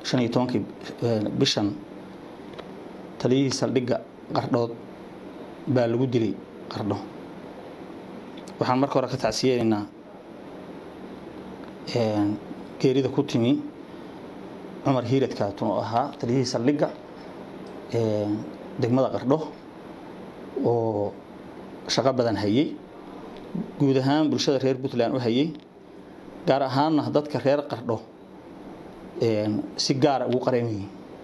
shan iyo tobankii bishan taliyihii saldhigga qardhood baa lagu dilay qardho waxaan marka hore ka tacsiyeynaynaa geerida ku timi cumar hiirad kaatun oo ahaa taliyihii saldhigga degmada qardho oo shaqo badan hayey guud ahaan bulshada reer puntland u hayey gaar ahaanna dadka reer qardho si gaara ugu qareemayey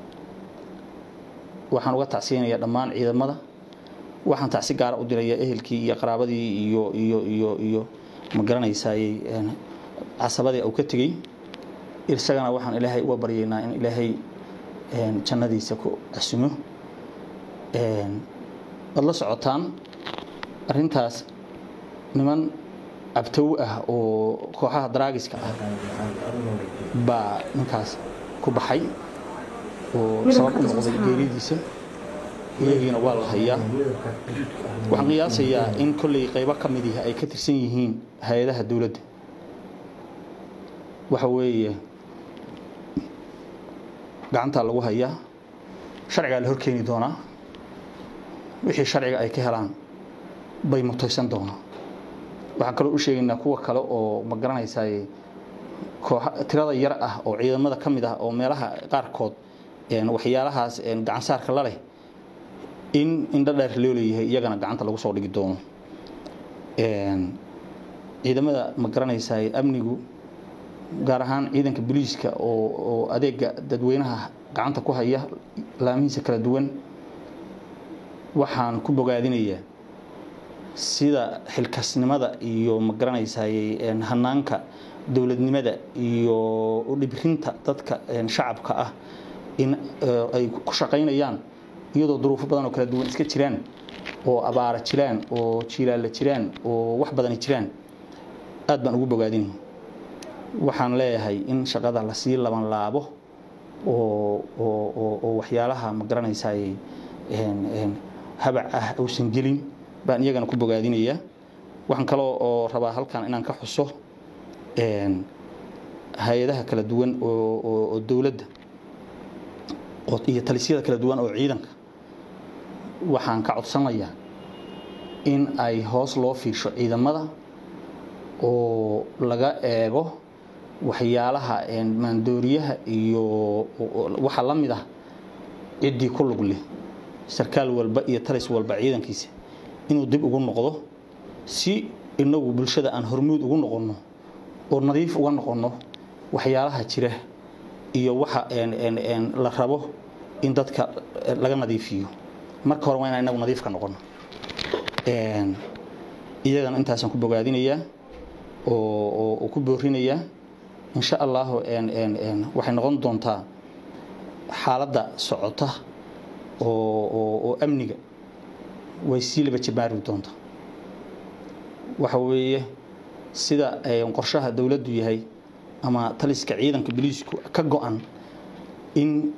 waxaan uga tacsiyanayaa dhammaan ciidamada waxaan tacsi gaara u dirayaa ehelkii iyo qaraabadii iyo iyo iyo iyo ma garanaysaaye casabadii uu ka tegey isagana waxaan ilaahay uga baryaynaa in ilaahay jannadiisa ku casumo waad la socotaan arrintaas niman abtow ah oo kooxaha daraagiska ah baa ninkaas ku baxay oo sabab u noqday geeridiisa iyagiina waa la hayaa waxaan qiyaasayaa in kolley qaybo ka mid ihi ay ka tirsan yihiin hay-adaha dowladda waxa weeye gacantaa lagu hayaa sharcigaa la horkeeni doonaa wixii sharciga ay ka helaan bay mutaysan doonaa waxaan kaloo u sheegaynaa kuwa kale oo ma garanaysaay kooxa tirada yar ah oo ciidamada ka mid ah oo meelaha qaarkood waxyaalahaas gacansaarka la leh in indho dheer loo leeyahay iyagana gacanta lagu soo dhigi doono ciidamada ma garanaysaay amnigu gaar ahaan ciidanka booliiska oo adeega dadweynaha gacanta ku haya laamihiisa kala duwan waxaan ku bogaadinayaa sida xilkasnimada iyo ma garanaysaay hanaanka dowladnimada iyo udhibrinta dadka shacabka ah in ay ku shaqaynayaan iyadoo duruufo badan oo kala duwan iska jiraan oo abaara jiraan oo jiilaalla jiraan oo wax badani jiraan aad baan ugu bogaadinaya waxaan leeyahay in shaqada lasii laban laabo oo waxyaalaha ma garanaysaay habac ah uusan gelin baan iyagana ku bogaadinayaa waxaan kaloo oo rabaa halkan inaan ka xuso hay-adaha kala duwan oo dowladda iyo talisyada kala duwan oo ciidanka waxaan ka codsanayaa in ay hoos loo fiirsho ciidamada oo laga eego waxyaalaha maandooriyaha iyo waxa la mid ah ciddii ku lug leh sarkaal walba iyo talis walba ciidankiisa inuu dib ugu noqdo si inagu bulshada aan hormuud ugu noqonno oo nadiif uga noqonno waxyaalaha jira iyo waxa la rabo in dadka laga nadiifiyo marka hore waa inaan inagu nadiif ka noqono iyagana intaasaan ku bogaadinayaa oo ku boorinayaa insha allahu waxay noqon doontaa xaaladda socota oo amniga way sii laba jabaari doontaa waxa weeye sida qorshaha dowladdu yahay ama taliska ciidanka boliisku ka go-an in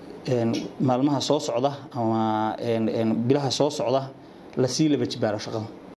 maalmaha soo socda ama bilaha soo socda lasii laba jibaaro shaqada